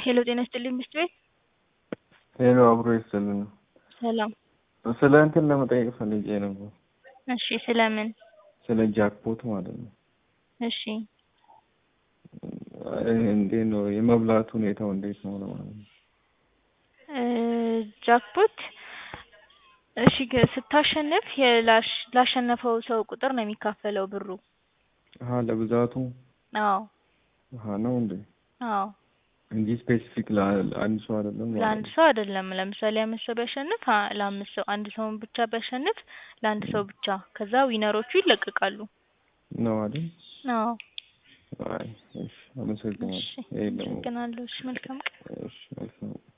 ሄሎ ጤና ይስጥልኝ ሚስት ቤት ሄሎ አብሮ ይስጥልን። ሰላም። ስለ እንትን ለመጠየቅ ፈልጌ ነበር። እሺ ስለምን? ስለ ጃክፖት ማለት ነው። እሺ እንዴት ነው የመብላት ሁኔታው እንዴት ነው ለማለት ነው። እ ጃክፖት እሺ ገ- ስታሸንፍ የላሽ- ላሸነፈው ሰው ቁጥር ነው የሚካፈለው ብሩ። አሀ ለብዛቱ አዎ አሀ ነው እንዴ አዎ እንጂ ስፔሲፊክ ለአንድ ሰው አይደለም ማለት ለአንድ ነው። ሰው አይደለም። ለምሳሌ አምስት ሰው ቢያሸንፍ አ- ለአምስት ሰው አንድ ሰውን ብቻ ቢያሸንፍ ለአንድ ሰው ብቻ። ከዛ ዊነሮቹ ይለቀቃሉ። ነው አይደል? አዎ አይ እሺ፣ አመሰግናለሁ። እሺ ይሄ ደግሞ አመሰግናለሁ። እሺ መልካም ቀን። እሺ መልካም